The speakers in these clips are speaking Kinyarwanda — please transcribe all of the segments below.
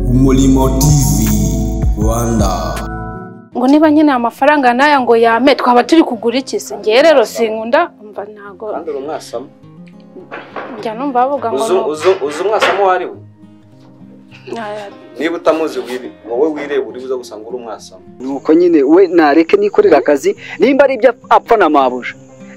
umurimo tv rwanda ngo niba nkeneye amafaranga n'aya ngo yame twaba turi kugura iki se ngewe rero sinkunda mba ntago kandi uri umwasamo njya numva bavuga ngo uzi uzi- uzi umwasamo uwo ari we ni- aya- niba utamuzi wibi wowe wireba uri buza gusanga uri umwasamo nuko nyine we nareke nikorera akazi nimba ari ibyo apfa na mabuja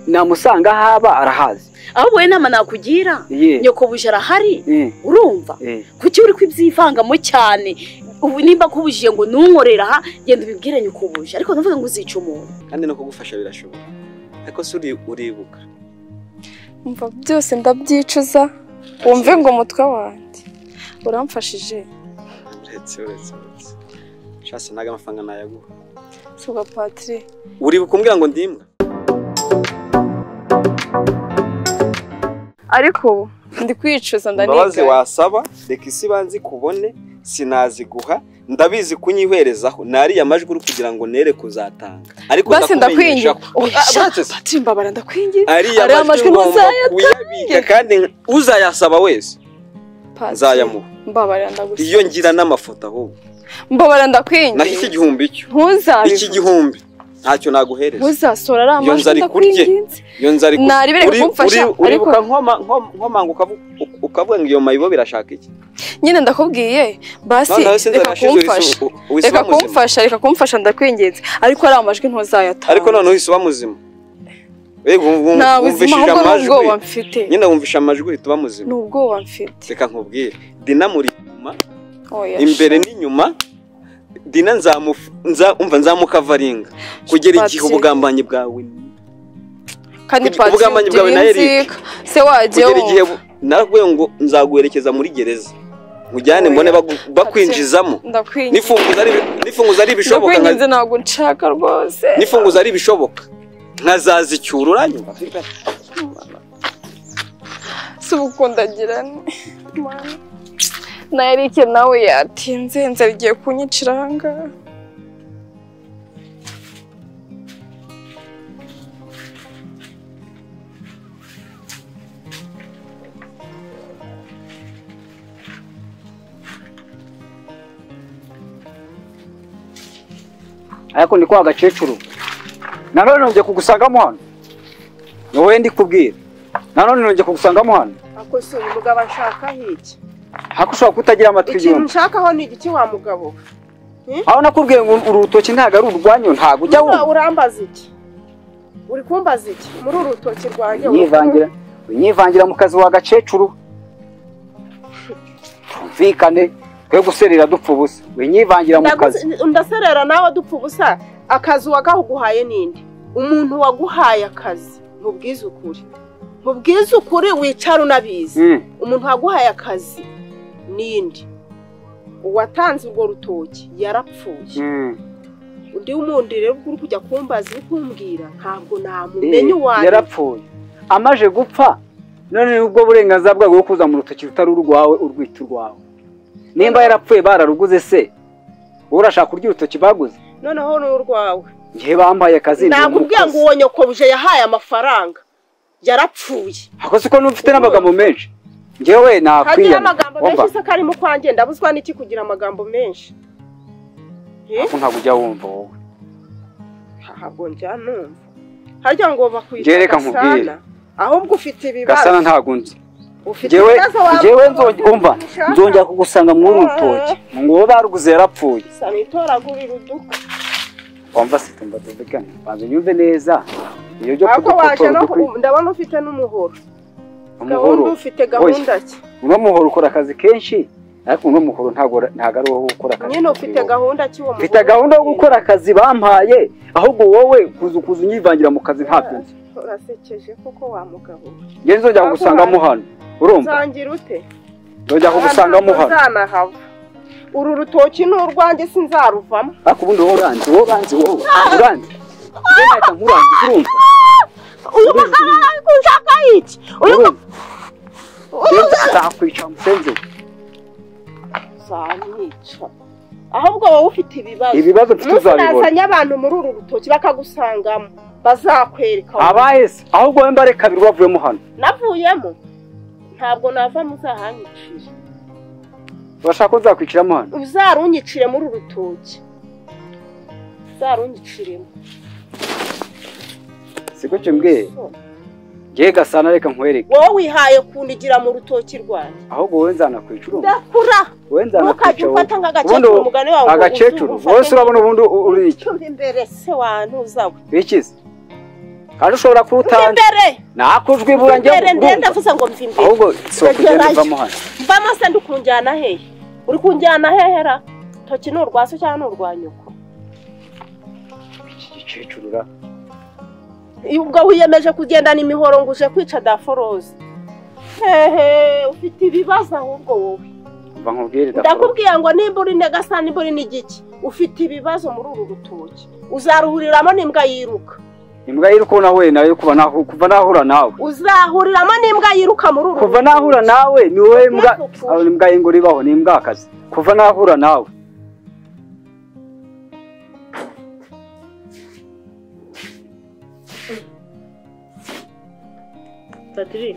namusanga aho aba arahazi ahubwo wowe inama nakugira Ye. nyokobuje arahari Eh, urumva eh. kuki uri kubyivangamo cyane ubu nimba akubujije ngo ntunkorere aha genda ubibwire nyokobuje ariko ntuvuge ngo uzica umuntu kandi no kugufasha birashoboka ariko se uri- uribuka mva byose ndabyicuza wumve ngo umutwe wanjye uramfashije uretse uretse uretse shasi ntago amafaranga nayaguha suba patire uribuka umbwira ngo ndimbwa ariko ubu ndi kwicuza imbabazi ndaniga wasaba reka isi banzi kubone sinaziguha ndabizi kunyiherezaho nariya majwi uri kugira ngo nere kuzatanga ariko basi ndakwingi ndakumenyesha ko Shatse se, patire mbabara ndakwingi ariya ariya majwi majwi ngomba ntuzayatanga kuyabika kandi uzayasaba wese nzayamuha mbabara ndagusa iyo ngira n'amafoto ahubwo mbabara ndakwingi nahise igihumbi cyo iki ntuzabivuge gihumbi ntacyo naguhereza ntuzasora ariya Iyo nzara majwi ikurye. ndakwinginze iyo nzari ku- naribere uri- kumfasha, uri- uribuka ariko- nkoma- nko- nkomanga ukavu- u- ukavuga ngo iyo mayibo birashaka iki nyine ndakubwiye basi Noneho sinzi reka arashize kumfasha uri- u- uhise reka uba muzima. kumfasha reka kumfasha ndakwinginze ariko ari amajwi ntuzayatanga ariko noneho uhise uba muzima Mbega wum- wum- nta buzima wumvishije ahubwo amajwi n'ubwoba mfite nyine wumvisha amajwi uhita uba muzima ni ubwoba mfite reka nkubwire dina muri inyuma Oya, imbere n'inyuma dina nzamufu nza- umva nzamukavaringa kugera igihe Patient. ubugambanyi bwawe kandi kugira- patient ubugambanyi bwawe na Eric. ndiyinzika. se wajye kugera igihe wumva bu- narakubwiye ngo nzaguherekeza muri gereza nkujyane Oya. mbone bagu- bakwinjizamo ndakwinginze nifunguza ari nifunguza ari ibishoboka nka- ndakwinginze ntabwo nshaka rwose nifunguza ari ibishoboka nkazaza icyura uranyumva si ubukundagirane Mana. na Eric nawe yatinze inzara igiye kunyicira ahangaha ariko ni kwa gakecuru nanone nongeye kugusangamo hano wowe ndi kubwira nanone nongeye kugusangamo hano ako si uyu mugabo anshaka hiki hako ushobora kutagira amatwi ikintu yombi nshakaho ni igiki wa mugabo aho nakubwiye ngo urutoki ntabwo ari urwanyu ntabwo ujya Ura- wumva urambaza iki uri kumbaza iki muri uru rutoki rwanjye unyivangira unyivangira mu kazi wa gakecuru tumvikane twe guserera dupfa ubusa unyivangira mu kazi Ndaguze- ndaserera nawe dupfa ubusa akazi wagahuguhaye ninde umuntu waguhaye akazi mubwize ukuri mubwize ukuri wicara unabizi Mm. umuntu waguhaye akazi ninde uwatanze urwo rutoki yarapfuye Mm. undi wundi rero uri kujya kumbaza uri kumbwira ntabwo Eh, namumenya uwanjye yarapfuye amaje gupfa none ubwo burenganzira bwawe bwo kuza mu rutoki rutari urwawe urwita urwawe nimba yarapfuye bararuguze se wowe urashaka kurya urutoki baguze noneho ni urwawe ngewe bambaye akazi ndi nakubwira ngo umukozi. uwo nyokobuje yahaye amafaranga yarapfuye ako siko n'ufite n'amagambo menshi ngewe hagira nakwiyana amagambo wumva menshi se kari mu kwanjye ndabuzwa n'iki kugira amagambo menshi Ariko ntabwo ujya wumva wowe ntabwo njya numva harya ngo bakwita Njye reka nkubwire. Gasana, ahubwo ufite ibibazo gasana ntabwo nzi ufite ngewe ibibazo waba ngewe ufite nzongera umva ushaka. nzongera kugusanga muri uru rutoki ngo wowe baruguze yarapfuye sana itoragurira uduka wumva se tumva tuvugane banza unyumve neza iyo byo ahubwo waje kudukotora no udukwi ndabona ufite n'umuhoro umuhoro gahunda ufite gahunda ki uno muhoro ukora akazi kenshi ariko uno muhoro ntabwo ntabwo ari uwo gukora akazi nyine ufite gahunda ki uwo mfite gahunda yo gukora akazi bampaye ahubwo wowe kuza kuza unyivangira mu kazi ntabyo nzi urasekeje koko wa mugabo njye nzongera kugusangamo hano urumva uzangira ute nzongera kugusangamo hano uzanahava uru rutoki ni urwanjye sinzaruvamo ariko ubundi wowe uranzi wowe uranzi wowe uranzi njye nahita nkurangiza urumva uyu mugabo ushaka iki uyu urumva njye nzakwica musenzi uzamwica ahubwo wowe ufite ibibazo ibibazo mfite umunsi uzabibona nazanye abantu muri uru rutoki bakagusangamo bazakwereka abaye se ahubwo wowe mbare kabiri wavuyemo hano navuyemo ntabwo navamo uzahanyicira urashaka ko nzakwiciramo hano uzarunyicire muri uru rutoki uzarunyiciremo siko mbwe ngewe gasana reka nkwereke wowe wihaye kundigira mu rutoki rwanjye ahubwo wowe nzanakwica urumva ndakura wowe ntukajya nzanakwica ufata wowe nk'agakecuru Ubundi- umugani wawe ngo agakecuru uzumufate wowe se urabona ubundi u- uri iki Tumva imbere se wantu uzawe bikize kandi ushobora mva kuwutanga imbere nakujwi mva bura njya imbere ndende ngumva ndavuze ngo mva imbere ahubwo si ukugenda uvamo hano mvamo se ndi kunjyana hehe uri kunjyana hehera toki ni urwa se cyangwa ni urwa nyoko iki gikecuru ra ubwo wiyemeje kugendana imihoro ngo uje kwica daforoze hehe ufite ibibazo ahubwo wowe mva nkubwire ndakora ndakubwiye ngo nimba uri negasa nimba uri n'igiki ufite ibibazo muri uru rutoki uzaruhuriramo n'imbwa yiruka imbwa iri kubona we nayo kuva nahu- kuva nahura nawe uzahuriramo n'imbwa yiruka muri uru kuva rutoki. nahura nawe ni wowe mbwa Ntugapfushe. aho ni imbwa y'ingore ibaho ni imbwa akazi kuva nahura nawe Padiri.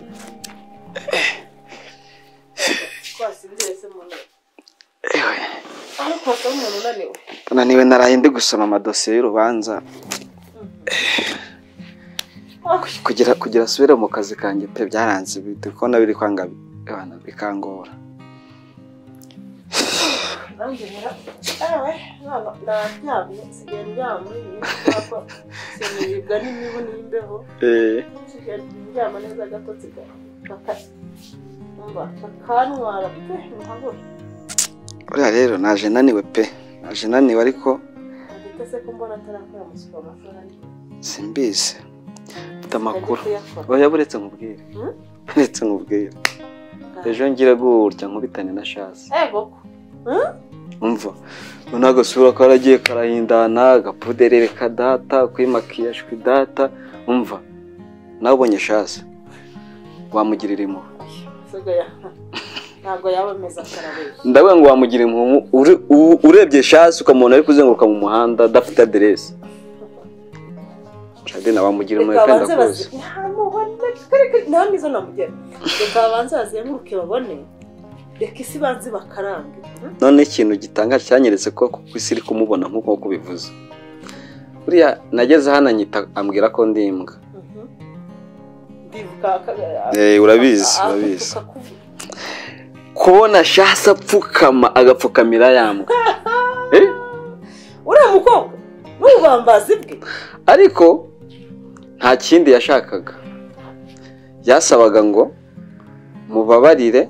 Naniwe naraye ndi gusoma amadosiye y'urubanza kugira kugira asubire mu kazi kanjye pe byaranze biri kubona biri kwanga abantu bikangora Eh, buriya rero naje naniwe pe naje naniwe ariko simbizi mfite amakuru oya buretse nkubwire buretse nkubwire ejo ngira gutya nkubitane na shasi umva noneho agasura karagiye karahindana agapuderere kadata kwimakiyaje kwidata umva nawe ubonye shasi wamugirira impuhwe ntabwo yabemeza karabeshya ndavuga ngo wamugira impuhwe ure- u- urebye shasi ukamubona ari kuzenguruka mu muhanda adafite aderesi shadina wamugira impuhwe kandi akuzi ntamwizo namugera reka babanze bazenguruke babone reka isi banze bakarambe none ikintu gitangaje cyanyeretse ko ku isi iri kumubona nk'uko nk'uko ubivuze buriya nageze hano anyita ambwira ko ndi imbwa ndibuka Eh, urabizi urabizi kubona shasi apfukama agapfukamira yambwa Eh? uriya mukobwa n'ububambazi bwe ariko nta kindi yashakaga yasabaga ngo mubabarire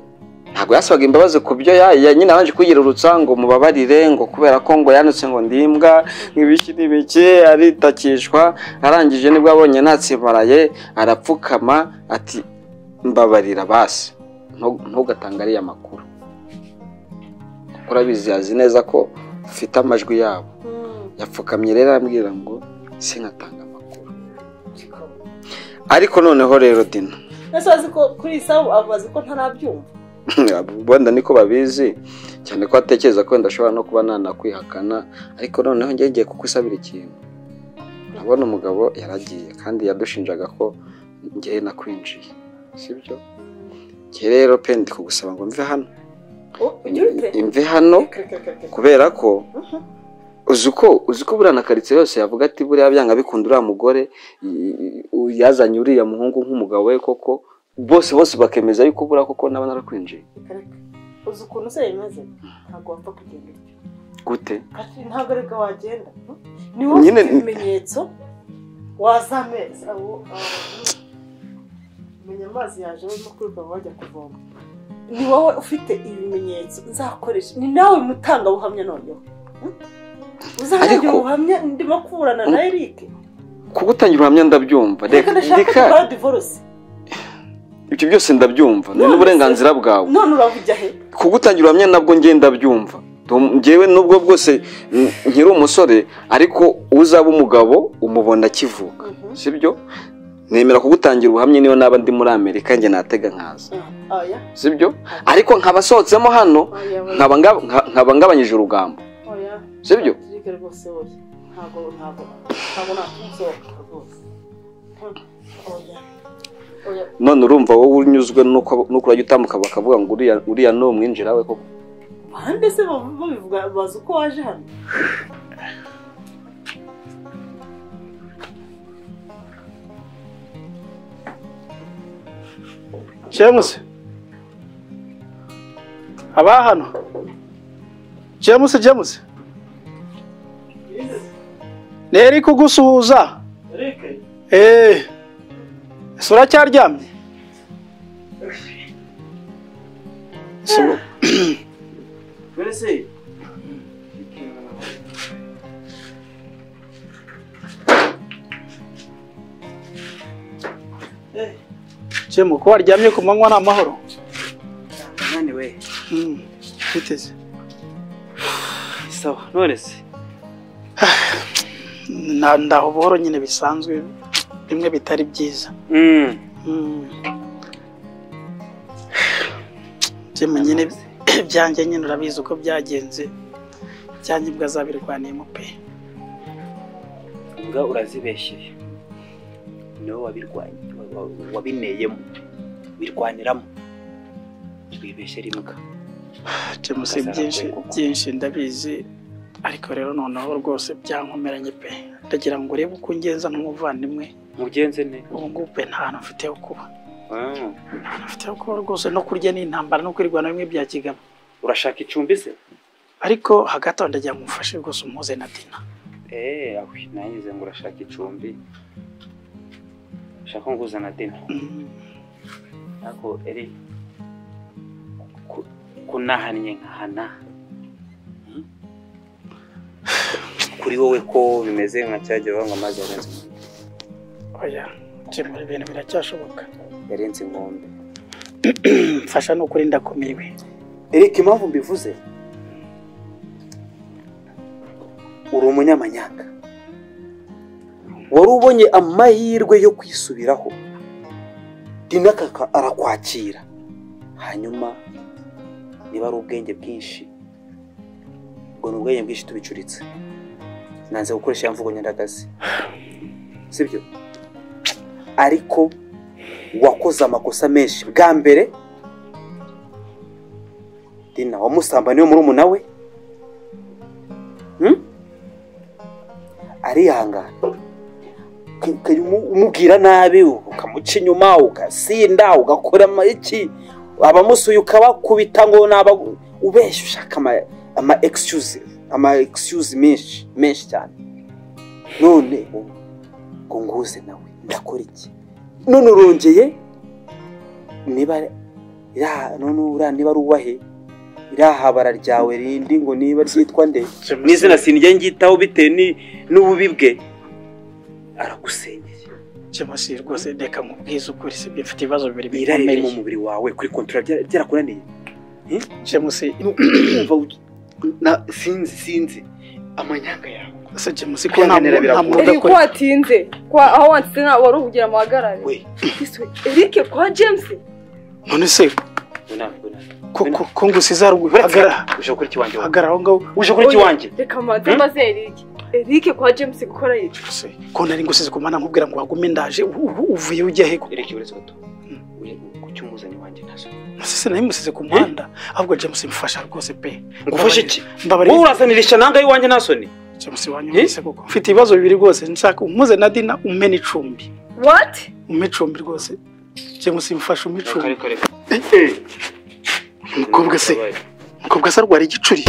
ntabwo yasabaga imbabazi ku byo ya- ya- nyine abanje kuyirurutsa ngo mubabarire ngo kubera ko ngo yanditse ngo ndimbwa ibiki n'ibiki aritakishwa arangije nibwo abonye ntatsimbaraye arapfukama ati mbabarira basi ntu- ntugatange ariya makuru kuko urabizi yazi neza ko ufite amajwi yabo yapfukamye rero arambwira ngo sinkatanga amakuru ariko noneho rero dina ese azi ko kuri iyi sabu abazi ko ntarabyumva wenda niko babizi cyane ko atekereza ko wenda ashobora no kuba nanakwihakana ariko noneho njye ngiye kukusabira ikintu urabona umugabo yaragiye kandi yadushinjaga ko ngewe nakwinjiye sibyo njye rero pe ndi kugusaba ngo mve hano imve hano kubera ko uzi uko uzi ko buriya na karitsiye yose yavuga ati buriya byanga bikunda uriya mugore i- i- u- yazanye uriya muhungu nk'umugabo we koko bose bose bakemeza yuko buriya koko naba narakwinjiye uzi ukuntu se yemeze ntabwo wapfa kugenda utyo gute Kati ntabwo aribwo wagenda ni wowe Nyine- ufite ibimenyetso waza amezi abo menya amazi yaje barimo kwiruka bajya kuvoma ni wowe ufite ibimenyetso nzakoresha ni nawe mutangabuhamya noneho Hmm? uzangira Ariko- ubuhamya ndimo kuburana na Eric kuko utangira ubuhamya ndabyumva reka ndashaka reka gukora divorce ibyo byose ndabyumva ni n'uburenganzira bwawe none urabujya he kuko utangira ubuhamya nabwo ngenda ndabyumva Tu- njyewe nubwo bwose n- nkiri umusore ariko uzaba umugabo umubona akivuka sibyo nemera kugutangira ubuhamya niyo naba ndi muri amerika njye natega nkaza oya sibyo ariko nkaba asohotsemo hano oya nkaba nga- nka- nkaba ngabanyije urugamba oya sibyo Patrick rwose oya ntabwo ntabwo ntabwo nakumusohoka rwose Hmm, oya oya none urumva wowe unyuzwe nuko nuko urajya utambuka bakavuga ngo uriya uriya ni umwinjira we koko bande se babivuga bazi uko waje hano james aba hano james james nteri kugusuhuza eee ese uracyaryamye Ese uru- mbese james ko waryamye ku manywa ni amahoro ananiwe Mm, twiteze sawa none se Na- ndaho buhoro nyine bisanzwe bimwe bitari byiza Mm. Jemu nyine byanjye nyine urabizi uko byagenze byanjye ubwo azabirwaniyemo pe mbwa urazibeshyeye niwe wabirwanya wabineyemo birwaniramo twibeshyera imbwa Jemu si byinshi byinshi ndabizi ariko rero noneho rwose byankomeranye pe ndagira ngo urebe uko ungenza nk'umuvandimwe mugenze ne ubu ngubu pe nta hantu mfite ho kuba nta hantu mfite ho kuba rwose no kurya ni intambara no kwirwanaho bimwe bya kigabo urashaka icumbi se ariko hagati aho ndagira ngo umufashe rwose umuhuze na dina eee ahwi nangize ngo urashaka icumbi ushaka nguza na dina Mm. ntabwo eri ku- kunahannye nkahana Hmm? kuri wowe ko bimeze nka cyagiye banywa amazi yarenze inkombe oya jemu ibintu biracyashoboka yarenze inkombe mfasha ni ukuri ndakumiwe erike impamvu mbivuze uri umunyamanyanga wari ubonye amahirwe yo kwisubiraho dina kaka arakwakira hanyuma niba ari ubwenge bwinshi ubwo ni ubwenge bwinshi tubicuritse nanze gukoresha ya mvugo nyandagazi sibyo ariko wakoze amakosa menshi bwa mbere dina wamusambaniye muri umuna we Hmm? arihangana Uka- ukajya umu- umubwira nabi ukamuca inyuma ugasinda ugakora ama- iki abamusuye ukabakubita ngo naba ubeshya ushaka ama ama excuse ama excuse menshi menshi cyane none ubu ngo nguze nawe ndakora iki none urongeye niba ya none uriya niba ari uwahe iriya habara ryawe rindi ngo niba ryitwa nde n'izina sinjya ngitaho bitewe ni- n'ububi bwe aragusenyeye jemusi rwose reka nkubwize ukuri sibyo mfite ibibazo bibiri irari riri mu bikomeye mubiri wawe kuri kontora byara- byarakunaniye jemusi Numva u- na- sinzi sinzi amanyanga yawe se jemusi ko nta Kwihanganira muntu nta muntu biragoye. Eric ko udakora watinze ko aho wanditse nta wari ubugira amahagarare we Eric kwa James none se ko ko ko ngo usize haruguru hagarara uje gukora ikiwanjye wowe hagarara aho ngaho uje gukora ikiwanjye reka manze maze Eric Eric kwa James gukora yica se ko nari ngo usize kumana nkubwira ngo wagume ndaje u- u- uvuye ujya he reka uretse gato Uje- ku cy'umuzani wanjye ntazo musese nari musize ku muhanda ahubwo jemusi mfasha rwose pe ngufashe iki wowe mbabarira urazanirisha nanga y'iwanjye nta soni jemusi wanyumvise kuko mfite ibibazo bibiri rwose nshaka umuze na dina umene icumbi what umpe icumbi rwose jemusi mfasha umpe icumbi reka reka umukobwa se umukobwa se arwara igicuri